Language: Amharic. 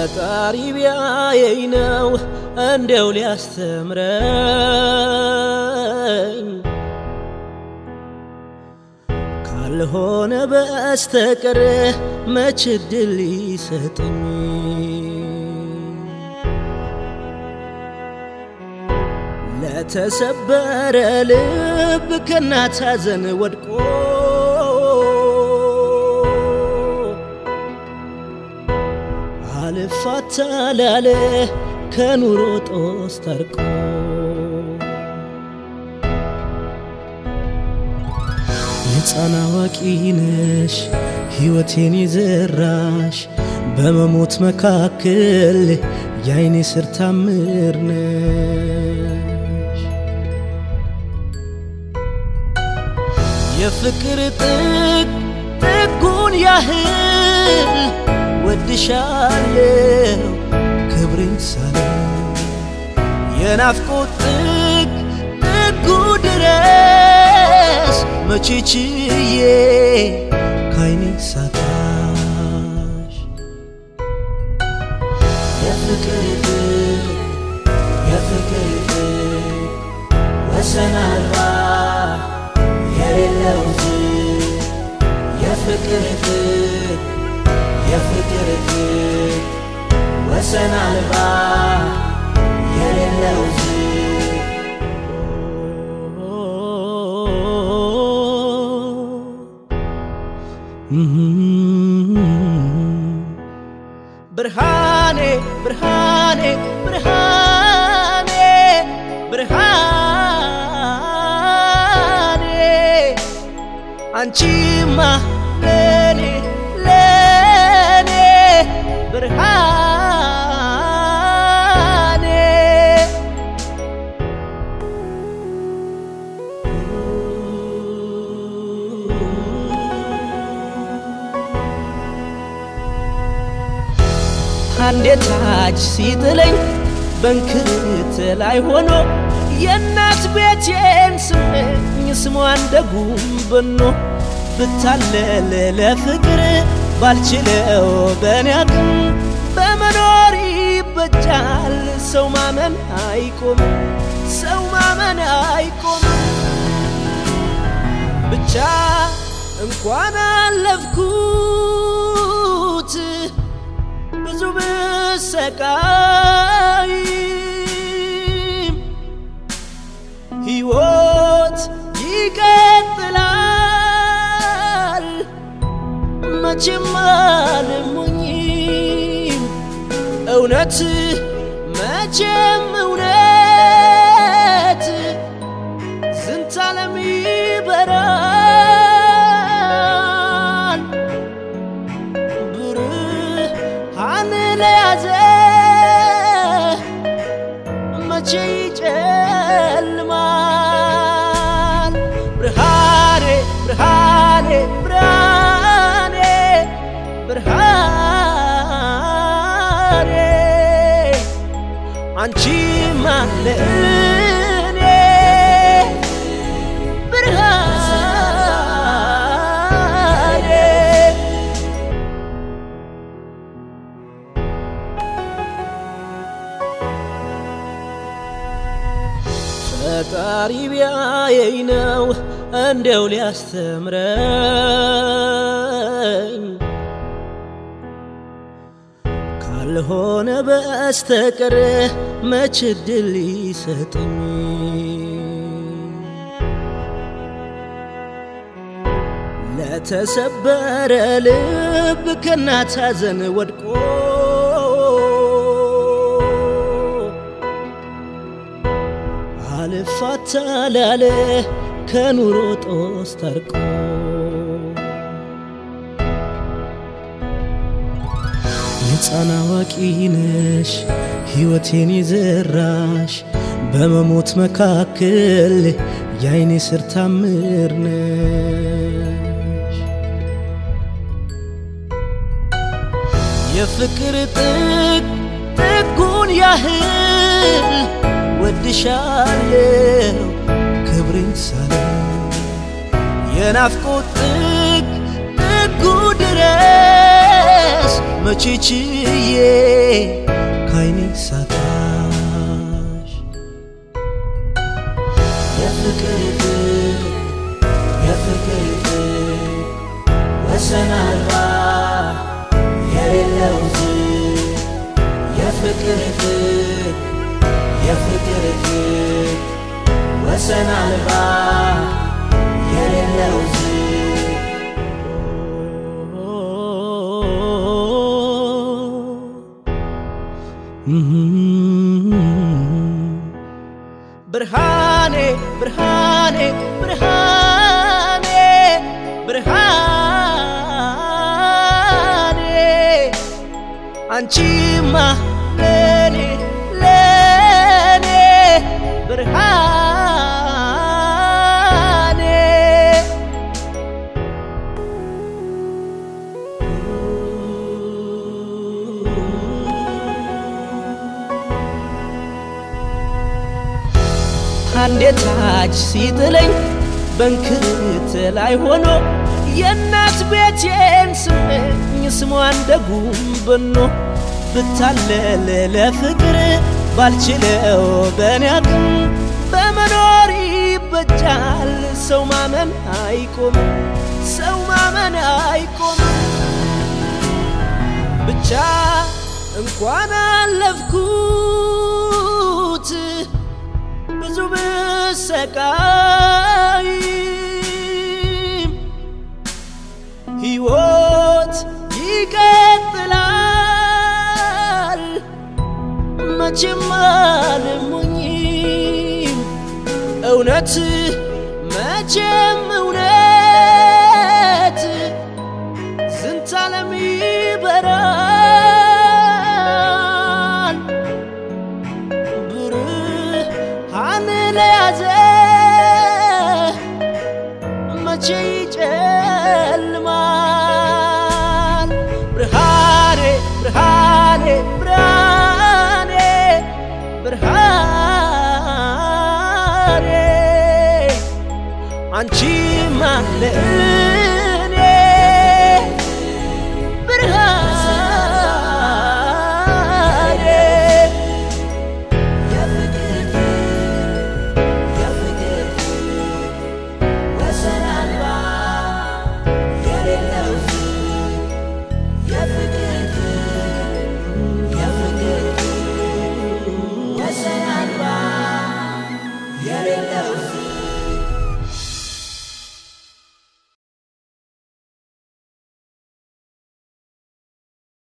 ፈጣሪ ቢያየኝ ነው እንደው ሊያስተምረኝ ካልሆነ በስተቀር መች ዕድል ሊሰጠኝ ለተሰበረ ልብ ከእናት ሐዘን ወድቆ አልፋታ ላለ ከኑሮ ጦስ ታርቆ ሕፃን አዋቂ ነሽ ሕይወቴን የዘራሽ በመሞት መካከል የአይኔ ስር ታምር ነሽ የፍቅር ጥግ ጥጉን ያህል ወድሻለሁ ክብሬን ሳለ የናፍቆት ጥግ ጥጉ ድረስ መቼ ችዬ ካይኔ ሳታሽ የፍቅር ጥግ የፍቅር ጥግ ወሰን አልባ የሌለው ዝግ የፍቅር ጥግ የፍቅር ጥግ ወሰን አልባ የሌለው ዝግ ብርሃኔ ብርሃኔ ብርሃኔ ብርሃኔ አንቺማ ለኔ ለኔ ብርሃኔ አንዴ ታች ሲጥለኝ በንክርት ላይ ሆኖ የእናት ቤቴን ስመኝ ስሟ እንደ ጉም በኖ ብታለል ለፍቅር ባልችለው በእኔ አቅም በመኖር ይበጃል ሰው ማመን አይቆምም ሰው ማመን አይቆምም ብቻ እንኳን አለፍኩት ብዙ ብሰቃይም ሕይወት ይቀጥላል መቼም አልሞኝም እውነት መቼም እውነት ዝንተ ዓለም ይበራል ብርሃን ለያዘ መቼ ይጨልማል ብርሃኔ ብርሃኔ ብርሃኔ ብርሃኔ አንቺማ ለእኔ ብርሃኔ ፈጣሪ ቢያየኝ ነው እንደው ሊያስተምረኝ ካልሆነ በስተቀር መች ዕድል ሊሰጠኝ ለተሰበረ ልብ ከእናት ሐዘን ወድቆ አልፋታ ላለ ከኑሮ ጦስ ታርቆ ሕፃን አዋቂ ነሽ ሕይወቴን የዘራሽ በመሞት መካከል የአይኔ ስር ታምር ነሽ የፍቅር ጥግ ጥጉን ያህል ወድሻለሁ ክብሬን ሳለ የናፍቆት ጥግ ጥጉ ድረስ ማልቀስ መቼ ችዬ ካይኔ ሳጣሽ የፍቅር ፍቅር የፍቅር ፍቅር ወሰን አልባ የሌለው ዝግ የፍቅር ፍቅር የፍቅር ፍቅር ወሰን አልባ የሌለው ዝግ ብርሃኔ ብርሃኔ ብርሃኔ ብርሃኔ አንቺማ ለኔ ለኔ ብርሃኔ አንዴ ታች ሲጥለኝ በንክርት ላይ ሆኖ የእናት ቤቴን ስመኝ ስሟ እንደ ጉም በኖ ብታለል ለፍቅር ባልችለው በኔ አቅም በመኖር ይበጃል ሰው ማመን አይቆምም ሰው ማመን አይቆምም ብቻ እንኳን አለፍኩት ብዙ ብሰቃይም ሕይወት ይቀጥላል መቼም አልሞኝም እውነት መቼም እውነት ዝንታለም ይበራል ብርሃን ለያዘ መቼ ይጨልማል ብርሃኔ ብርሃኔ ብርሃኔ ብርሃኔ አንቺማ ለእኔ